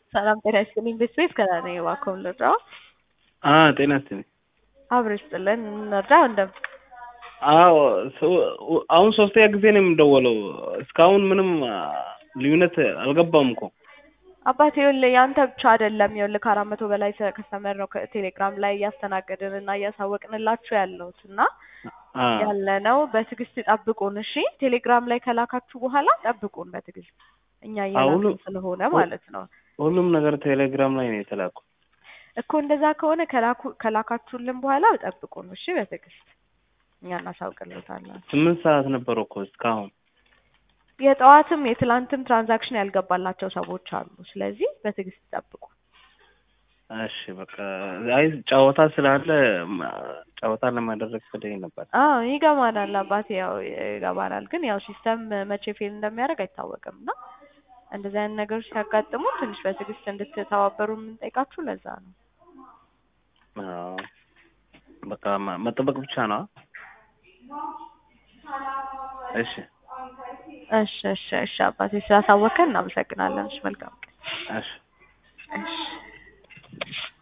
ሰላም ጤና ይስጥልኝ። ቤት ከዛ ነኝ እባክዎን ልርዳዎ? ጤና ይስጥልኝ። አብሮ ይስጥልን። እንርዳው እንደ አዎ አሁን ሶስተኛ ጊዜ ነው የምደወለው። እስካሁን ምንም ልዩነት አልገባም እኮ አባቴ ይኸውልህ የአንተ ብቻ አይደለም። ይኸውልህ ከአራት መቶ በላይ ከስተመር ነው ቴሌግራም ላይ እያስተናገድን እና እያሳወቅንላችሁ ያለሁት እና ያለ ነው። በትዕግስት ጠብቁን እሺ። ቴሌግራም ላይ ከላካችሁ በኋላ ጠብቁን በትዕግስት እኛ እየላክን ስለሆነ ማለት ነው። ሁሉም ነገር ቴሌግራም ላይ ነው የተላኩ እኮ እንደዛ ከሆነ ከላካችሁልን በኋላ ጠብቁን እሺ። በትዕግስት እኛ እናሳውቅልታለን። ስምንት ሰዓት ነበር እኮ እስካሁን የጠዋትም የትላንትም ትራንዛክሽን ያልገባላቸው ሰዎች አሉ። ስለዚህ በትዕግስት ጠብቁ። እሺ በቃ አይ ጨዋታ ስላለ ጨዋታ ለማድረግ ፈለኝ ነበር። አዎ ይገባናል አባቴ፣ ያው ይገባናል። ግን ያው ሲስተም መቼ ፌል እንደሚያደርግ አይታወቅም እና እንደዚህ አይነት ነገሮች ሲያጋጥሙ ትንሽ በትዕግስት እንድትተባበሩ የምንጠይቃችሁ ለዛ ነው። አዎ በቃ መጠበቅ ብቻ ነው። እሺ እሺ እሺ እሺ አባቴ ስላሳወቀን እናመሰግናለን። እሺ መልካም ቀን። እሺ እሺ